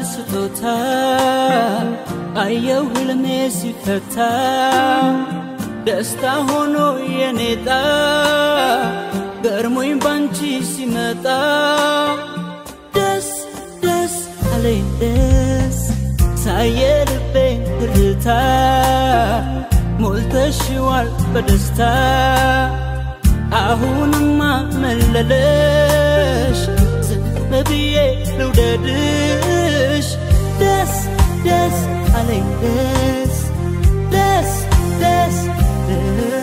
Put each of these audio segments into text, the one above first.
ስጦታ አየው ህልሜ ሲፈታ ደስታ ሆኖ የኔጣ ገርሞኝ ባንቺ ሲመጣ ደስ ደስ አለኝ ደስ ሳየ ልቤ ትርታ ሞልተሽዋል በደስታ አሁንማ መለለሽ ዝም ብዬ ልውደድሽ ደስ ደስ አለኝ ደስ ደስ ደስ ደስ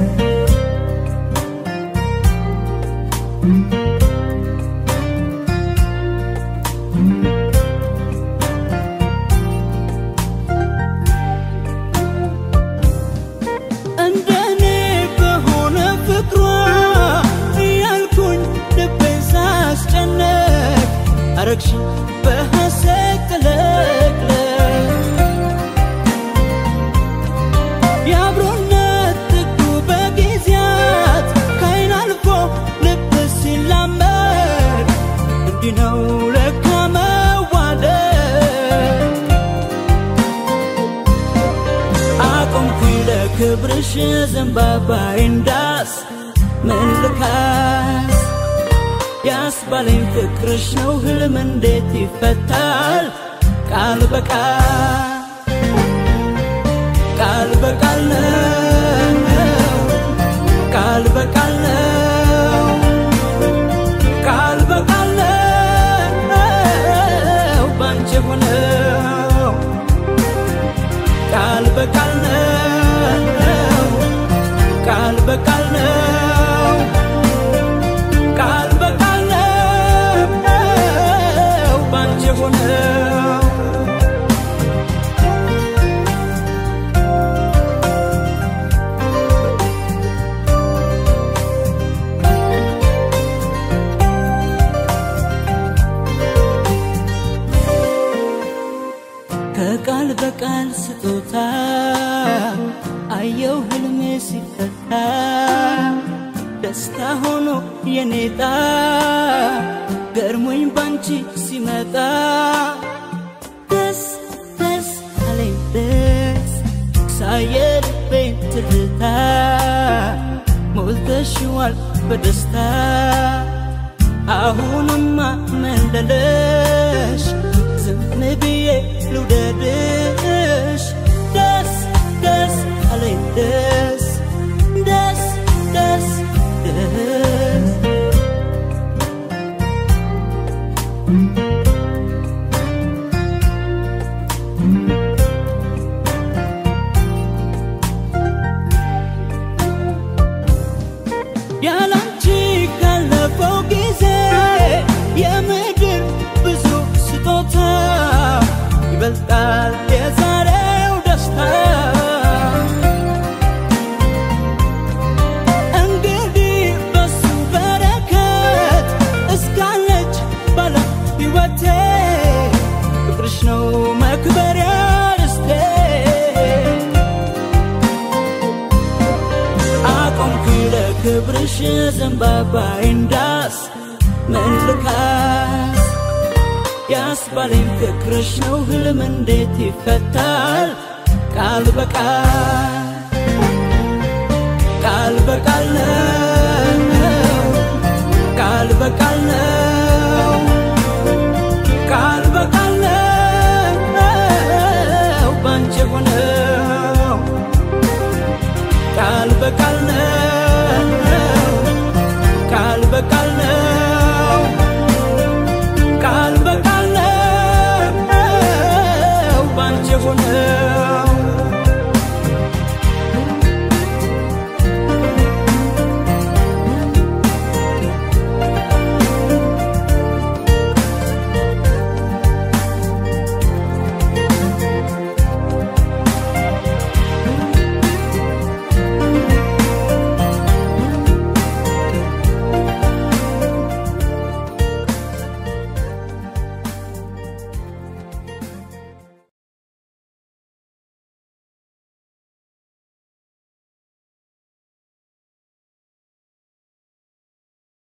እንደኔ በሆነ ፍቅሯ እያልኩኝ ልቤን ሳስጨነቅ አረግሽ በሐሴት ቅለቅለቅ የአብሮነት ጥጉ በጊዜያት ከአይን አልፎ ልብ ሲላመድ እንዲህ ነው ለካ መዋደድ አቆምኩኝ ለክብርሽ ዘንባባዬን ዳስ ምን ልካስ ያስባለኝ ፍቅርሽ ነው ህልም እንዴት ይፈታል ቃል በቃል ቃል በቃል ነው ቃል በቃል ነው ቃል በቃል ነው ባንቺ ሆነው ቃል በቃል ነው ቃል በቃል ነው ቃል በቃል ነው ባንቺ ሆነው ከቃል በቃል ስጦታ አየው ህልሜ ሲፈታ ደስታ ሆኖ የኔጣ ገርሞኝ ባንቺ ሲመጣ ደስ ደስ አለኝ ደስ ሳየ ልቤን ትርታ ሞልተሽዋል በደስታ አሁንማ መለለሽ ዝም ብዬ ልውደድሽ ደስ ደስ አለኝ ደስ ደስ ደስ ደስ ያላንቺ ካለፈው ጊዜ የምድር ብዙ ስጦታ ይበልጣል የዛሬው ደስታ እንግዲህ በሱ በረከት እስካለች ባለ ሕይወቴ ፍቅርሽ ነው መክበሪያ ደስቴ አቆምኩኝ ለክብርሽ ዘንባባዬን ዳስ ምን ልካስ ያስባለኝ ፍቅርሽ ነው ህልም እንዴት ይፈታል ቃል በቃል ቃል በቃል ነው ቃል በቃል ነው